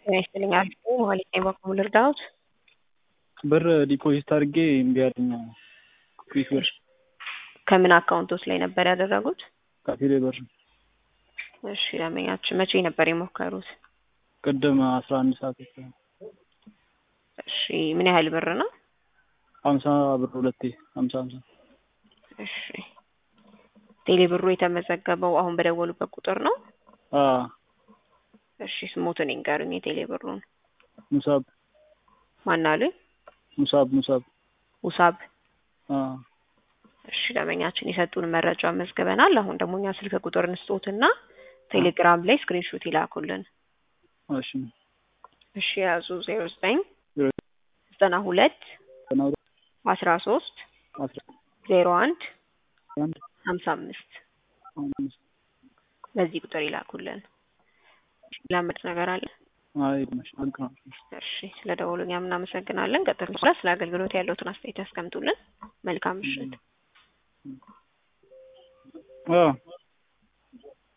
ጤና ይስጥልኝ አሪፍ ነኝ መሀሌት ነኝ በኩል ልርዳዎት? ብር ዲፖዚት አድርጌ እምቢ አለኝ ኩዊክ ብር ከምን አካውንቶች ላይ ነበር ያደረጉት? ከቴሌ ብር እሺ ደንበኛችን መቼ ነበር የሞከሩት? ቅድም አስራ አንድ ሰዓት እሺ ምን ያህል ብር ነው? ሀምሳ ብር ሁለቴ ሀምሳ ሀምሳ እሺ ቴሌ ብሩ የተመዘገበው አሁን በደወሉበት ቁጥር ነው? አዎ እሺ ስሞትን ይንገሩኝ የቴሌ ብሩን። ሙሳብ ማን አሉኝ? ሙሳብ ሙሳብ ውሳብ አዎ እሺ ደንበኛችን የሰጡን መረጃ መዝግበናል። አሁን ደግሞ እኛ ስልክ ቁጥር እንስጦትና ቴሌግራም ላይ ስክሪንሾት ይላኩልን። እሺ እሺ የያዙ ዜሮ ዘጠኝ ዘጠና ሁለት ዘጠና ሁለት አስራ ሶስት አስራ ዜሮ አንድ አንድ ሀምሳ አምስት አምስት በዚህ ቁጥር ይላኩልን። ላመድ ነገር አለ? አይ መሽ አንቅ ነው እሺ ስለ ደወሉኛ እናመሰግናለን። ቀጥሎ በኋላ ስለ አገልግሎት ያለውትን አስተያየት ያስቀምጡልን። መልካም ምሽት። አዎ